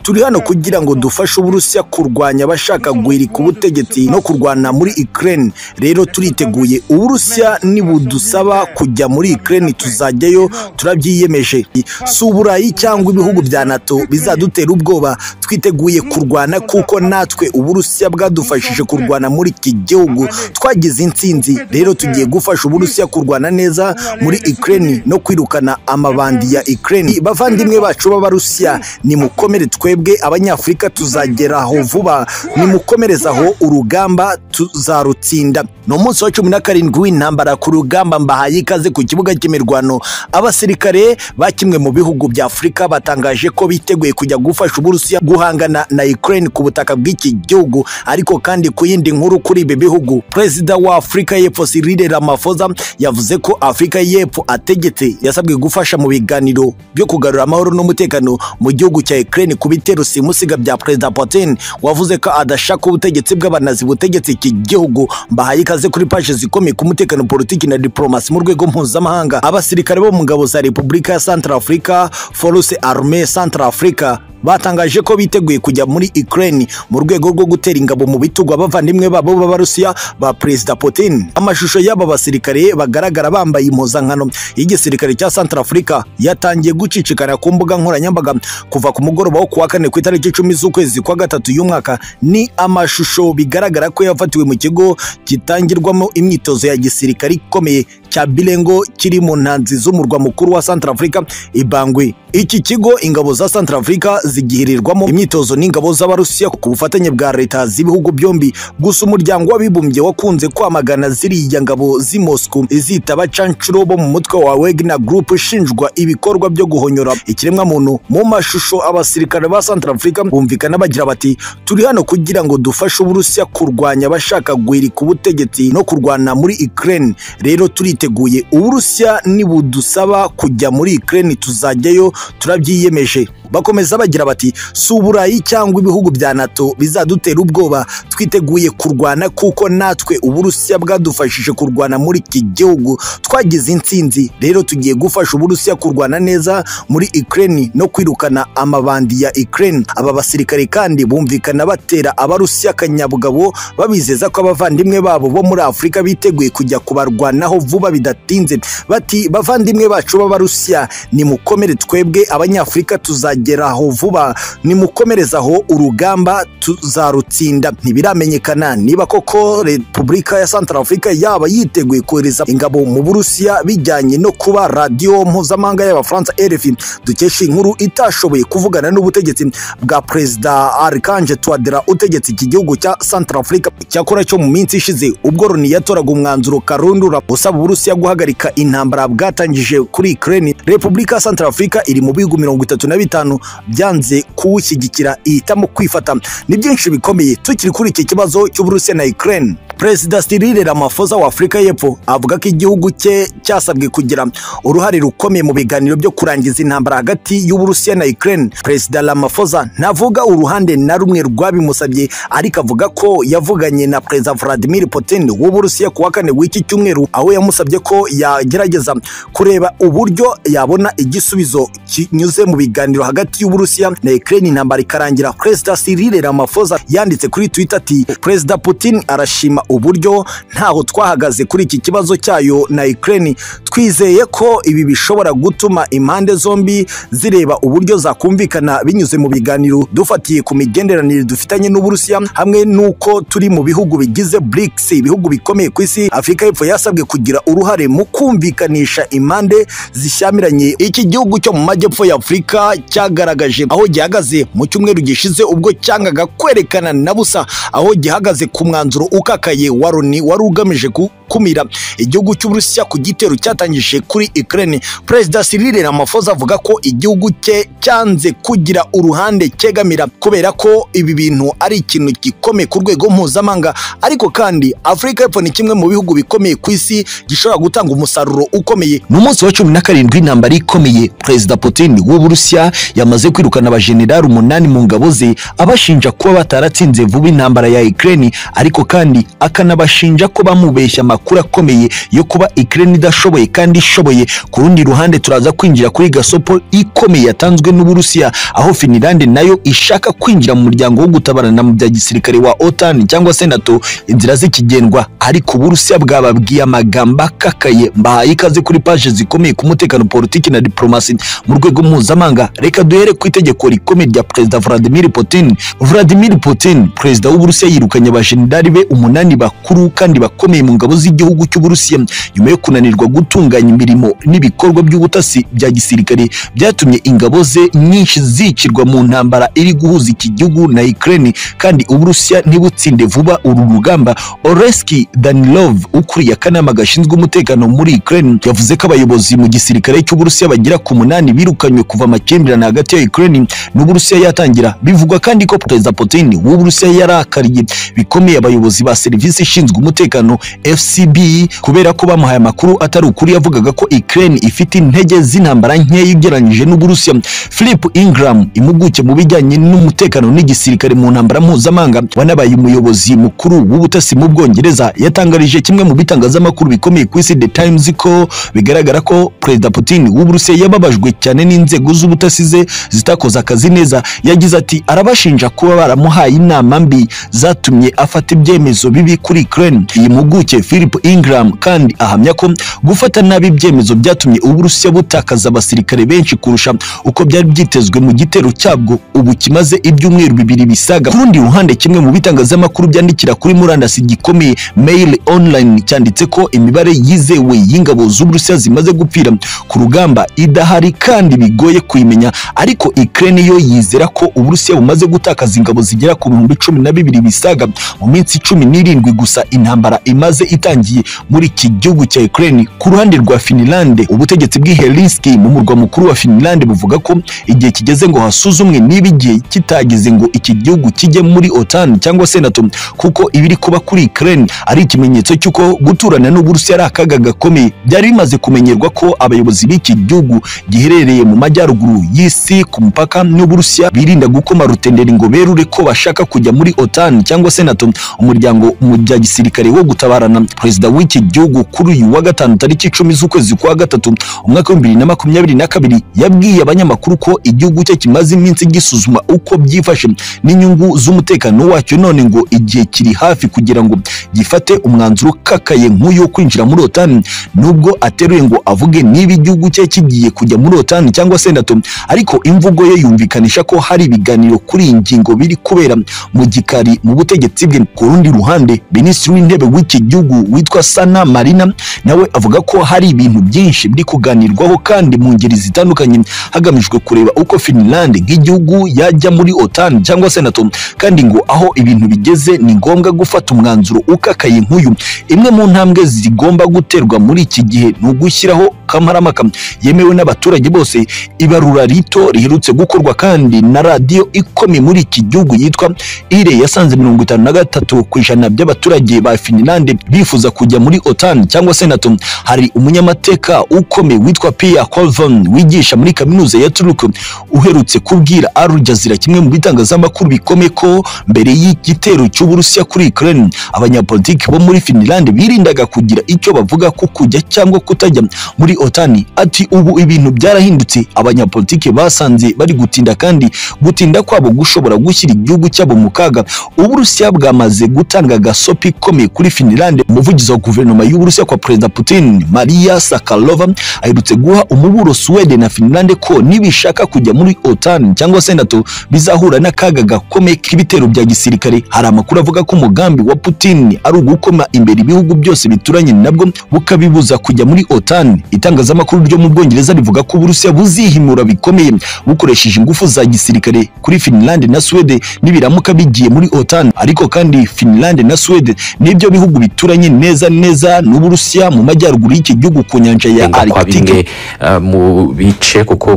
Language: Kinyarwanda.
Turi hano kugira ngo dufashe Uburusiya kurwanya abashaka guhirika ubutegetsi no kurwana muri Ukraine. Rero turiteguye. Uburusiya nibudusaba kujya muri Ukraine tuzajyayo, turabyiyemeje. Si Uburayi cyangwa ibihugu bya NATO bizadutera ubwoba. Twiteguye kurwana kuko natwe Uburusiya bwadufashije kurwana muri iki gihugu. Twagize intsinzi. Rero tugiye gufasha Uburusiya kurwana neza muri Ukraine no kwirukana amabandi ya Ukraine. Bavandimwe bacu b'Abarusiya, nimukomere twebwe Abanyafurika tuzageraho vuba. Nimukomerezaho urugamba tuzarutsinda. Ni umunsi wa cumi na karindwi w'intambara ku rugamba mbahaye ikaze ku kibuga cy'imirwano. Abasirikare ba kimwe mu bihugu bya Afurika batangaje ko biteguye kujya gufasha Uburusiya guhangana na Ukraine ku butaka bw'iki gihugu. Ariko kandi ku yindi nkuru kuri ibi bihugu, Perezida wa Afurika y'Epfo Cyril Ramaphosa yavuze ko Afurika y'Epfo ategetse yasabwe gufasha mu biganiro byo kugarura amahoro n'umutekano mu gihugu cya Ukraine ku bitero simusiga bya Perezida Putin wavuze ko adashaka ubutegetsi bw'abanazi butegetsi iki gihugu. Mbahaye ikaze kuri paje zikomeye ku mutekano politiki na diplomasi mu rwego mpuzamahanga. Abasirikare bo mu ngabo za Repubulika ya Centrafrica, Force Armée Centrafrica batangaje ko biteguye kujya muri Ukraine mu rwego rwo gutera ingabo mu bitugu abavandimwe babo b'Abarusiya ba Perezida Putin. Amashusho y'aba basirikare bagaragara bambaye impuzankano y'igisirikare cya Centrafrica yatangiye gucicikana ku mbuga nkoranyambaga kuva ku mugoroba wo kuwa kane ku itariki icumi z'ukwezi kwa gatatu y'uyu mwaka. Ni amashusho bigaragara ko yafatiwe mu kigo gitangirwamo imyitozo ya gisirikare ikomeye cya Bilengo kiri mu ntanzi z'umurwa mukuru wa Centrafrica i Bangui. Iki kigo ingabo za Centrafrica zigihirirwamo imyitozo n'ingabo z'Abarusiya ku bufatanye bwa leta z'ibihugu byombi. Gusa umuryango w'abibumbye wakunze kwamagana ziriya ngabo z'i Moscow izitaba canshuro bo mu mutwe wa Wagner Group ishinjwa ibikorwa byo guhonyora ikiremwamuntu. Mu mashusho abasirikare ba Centrafrica bumvikana bagira bati turi hano kugira ngo dufashe Uburusiya kurwanya abashaka guhirika ubutegetsi no kurwana muri Ukraine. Rero turiteguye. Uburusiya nibudusaba kujya muri Ukraine tuzajyayo turabyiyemeje. Bakomeza bagira bati si Uburayi cyangwa ibihugu bya NATO bizadutera ubwoba. Twiteguye kurwana kuko natwe Uburusiya bwadufashije kurwana muri iki gihugu. Twagize intsinzi. Rero tugiye gufasha Uburusiya kurwana neza muri Ukraine no kwirukana amabandi ya Ukraine. Aba basirikare kandi bumvikana batera Abarusiya akanyabugabo babizeza ko abavandimwe babo bo muri Afurika biteguye kujya kubarwanaho vuba bidatinze. Bati bavandimwe bacu b'Abarusiya nimukomere twebwe Abanyafurika tuzajya tuzageraho vuba nimukomerezaho urugamba tuzarutsinda ntibiramenyekana niba koko repubulika ya Centrafrica yaba yiteguye kohereza ingabo mu Burusiya bijyanye no kuba radiyo mpuzamahanga y'abafaransa RFI dukesha inkuru itashoboye kuvugana n'ubutegetsi bwa perezida Archange Touadera utegetse iki gihugu cya Centrafrica cyakora cyo mu minsi ishize ubwo Loni yatoraga umwanzuro karundura usaba Uburusiya guhagarika intambara bwatangije kuri Ukraine Repubulika ya Centrafrica iri mu bihugu mirongo itatu na bitanu bitanu byanze kuwushyigikira ihitamo kwifata ni byinshi bikomeye tukiri kuri iki kibazo cy'uburusiya na ukraine perezida Cyril Ramaphosa wa Afurika y'Epfo avuga ko igihugu cye cyasabwe kugira uruhare rukomeye mu biganiro byo kurangiza intambara hagati y'Uburusiya na Ukraine. Perezida Ramaphosa ntavuga uruhande na rumwe rwabimusabye ariko avuga ko yavuganye na Perezida Vladimir Putin w'Uburusiya kuwa kane w'iki cyumweru aho yamusabye ko yagerageza kureba uburyo yabona igisubizo kinyuze mu biganiro hagati y'Uburusiya na Ukraine intambara ikarangira. Perezida Cyril Ramaphosa yanditse kuri Twitter ati Perezida Putin arashima uburyo ntaho twahagaze kuri iki kibazo cyayo na Ukraine twizeye ko ibi bishobora gutuma impande zombi zireba uburyo zakumvikana binyuze mu biganiro dufatiye ku migenderanire dufitanye n'Uburusiya hamwe n'uko turi mu bihugu bigize BRICS ibihugu bikomeye ku isi Afurika y'Epfo yasabwe kugira uruhare mu kumvikanisha impande zishyamiranye iki gihugu cyo mu majyepfo ya Afurika cyagaragaje aho gihagaze mu cyumweru gishize ubwo cyangaga kwerekana na busa aho gihagaze ku mwanzuro ukakaye ye waroni wari ugamije gukumira igihugu cy'Uburusiya ku gitero cyatangije kuri Ukraine. Perezida Cyril Ramaphosa avuga ko igihugu cye cyanze kugira uruhande cyegamira kubera ko ibi bintu ari ikintu gikomeye ku rwego mpuzamahanga, ariko kandi Afurika y'Epfo ni kimwe mu bihugu bikomeye ku isi gishobora gutanga umusaruro ukomeye. Mu munsi wa cumi na karindwi intambara ikomeye, Perezida Putin w'Uburusiya yamaze kwirukana abajenerali umunani mu ngabo ze abashinja kuba bataratsinze vuba intambara ya Ukraine, ariko kandi akanabashinja ko bamubeshya amakuru amakuru akomeye yo kuba Ukraine idashoboye kandi ishoboye ku rundi ruhande turaza kwinjira kuri gasopo ikomeye yatanzwe n'Uburusiya aho Finland nayo ishaka kwinjira mu muryango wo gutabarana mu bya gisirikare wa OTAN cyangwa se NATO inzira zikigendwa ariko Uburusiya bwababwiye amagambo akakaye mbahaye ikaze kuri paje zikomeye ku mutekano politiki na diplomasi mu rwego mpuzamahanga reka duhere ku itegeko rikomeye rya Perezida Vladimir Putin Vladimir Putin Perezida w'Uburusiya yirukanye abajenerali be umunani bakuru kandi bakomeye mu ngabo z'igihugu cy'Uburusiya nyuma yo kunanirwa gutunganya imirimo n'ibikorwa by'ubutasi bya gisirikare byatumye ingabo ze nyinshi zicirwa mu ntambara iri guhuza iki gihugu na Ukraine kandi Uburusiya ntibutsinde vuba uru rugamba Oleski Danilov ukuriye akanama gashinzwe umutekano muri Ukraine yavuze ko abayobozi mu gisirikare cy'Uburusiya bagera ku munani birukanywe kuva amakimbirane hagati ya Ukraine n'Uburusiya yatangira bivugwa kandi ko Perezida Putin w'Uburusiya yarakariye bikomeye abayobozi ba serivisi ishinzwe umutekano FCB kubera ko bamuhaye amakuru atari ukuri yavugaga ko Ukraine ifite intege z'intambara nkeya ugereranyije n'Uburusiya Philip Ingram impuguke mu bijyanye n'umutekano n'igisirikare mu ntambara mpuzamahanga wanabaye umuyobozi mukuru w'ubutasi mu Bwongereza yatangarije kimwe mu bitangazamakuru bikomeye ku isi The Times ko bigaragara ko Perezida Putin w'Uburusiya yababajwe cyane n'inzego z'ubutasi ze zitakoze akazi neza yagize ati arabashinja kuba baramuhaye inama mbi zatumye afata ibyemezo bibi kuri Ukraine iyi mpuguke Philip Ingram kandi ahamya ko gufata nabi ibyemezo byatumye Uburusiya butakaza abasirikare benshi kurusha uko byari byitezwe mu gitero cyabwo ubu kimaze ibyumweru bibiri bisaga ku rundi ruhande kimwe mu bitangazamakuru byandikira kuri murandasi gikomeye Mail Online cyanditse ko imibare yizewe y'ingabo z'Uburusiya zimaze gupfira ku rugamba idahari kandi bigoye kuyimenya ariko Ukraine yo yizera ko Uburusiya bumaze gutakaza ingabo zigera ku bihumbi cumi na bibiri bisaga mu minsi cumi n'irindwi gusa intambara imaze itangiye muri iki gihugu cya Ukraine ku ruhande rwa Finland ubutegetsi bw'Helsinki mu murwa mukuru wa Finland buvuga ko igihe kigeze ngo hasuzumwe niba igihe kitageze ngo iki gihugu kijye muri OTAN cyangwa se NATO kuko ibiri kuba kuri Ukraine ari ikimenyetso cy'uko guturana n'Uburusiya ari akaga gakomeye byari bimaze kumenyerwa ko abayobozi b'iki gihugu giherereye mu majyaruguru y'isi ku mupaka n'Uburusiya birinda gukoma rutenderi ngo berure ko bashaka kujya muri OTAN cyangwa se NATO umuryango mu bya gisirikare wo gutabarana perezida w'iki gihugu kuri uyu wa gatanu tariki icumi z'ukwezi kwa gatatu umwaka w'ibihumbi bibiri na makumyabiri na kabiri yabwiye abanyamakuru ko igihugu cye kimaze iminsi gisuzuma uko byifashe n'inyungu z'umutekano wacyo none ngo igihe kiri hafi kugira ngo gifate umwanzuro ukakaye nk'uyu wo kwinjira muri OTAN nubwo ateruye ngo avuge niba igihugu cye kigiye kujya muri OTAN cyangwa se NATO ariko imvugo ye yumvikanisha ko hari ibiganiro kuri iyi ngingo biri kubera mu gikari mu butegetsi bwe ku rundi ruhande minisitiri w'intebe w'iki gihugu witwa Sana Marina nawe avuga ko hari ibintu byinshi biri kuganirwaho kandi mu ngeri zitandukanye hagamijwe kureba uko Finland nk'igihugu yajya muri OTAN cyangwa se NATO kandi ngo aho ibintu bigeze ni ngombwa gufata umwanzuro ukakaye nk'uyu imwe mu ntambwe zigomba guterwa muri iki gihe ni ugushyiraho kamarampaka yemewe n'abaturage bose ibarura rito riherutse gukorwa kandi na radiyo ikomeye muri iki gihugu yitwa ire yasanze mirongo itanu na gatatu ku ijana by'abaturage ba Finland bifuza kujya muri OTAN cyangwa se NATO hari umunyamateka ukomeye witwa Pia Colvin wigisha muri kaminuza ya Turku uherutse kubwira Al Jazeera kimwe mu bitangazamakuru bikomeye ko mbere y'igitero cy'Uburusiya kuri Ukraine abanyapolitiki bo muri Finland birindaga kugira icyo bavuga ku kujya cyangwa kutajya muri OTAN ati ubu ibintu byarahindutse abanyapolitiki basanze bari gutinda kandi gutinda kwabo gushobora gushyira igihugu cyabo mu kaga Uburusiya bwamaze gutanga gasopi ikomeye kuri Finland umuvugizi wa guverinoma y'Uburusiya kwa Perezida Putin Maria Sakalova aherutse guha umuburo Sweden na Finland ko nibishaka kujya muri OTAN cyangwa se NATO bizahura n'akaga gakomeye k'ibitero bya gisirikare hari amakuru avuga ko umugambi wa Putin ari ugukoma imbere ibihugu byose bituranye nabwo bukabibuza kujya muri OTAN itangazamakuru ryo mu Bwongereza rivuga ko Uburusiya buzihimura bikomeye bukoresheje ingufu za gisirikare kuri Finland na Sweden nibiramuka bigiye muri OTAN ariko kandi Finland na Sweden nibyo bihugu bituranye neza neza n'Uburusiya mu majyaruguru y'iki gihugu ku nyanja ya kwa Arctique bimwe eh, mu bice kuko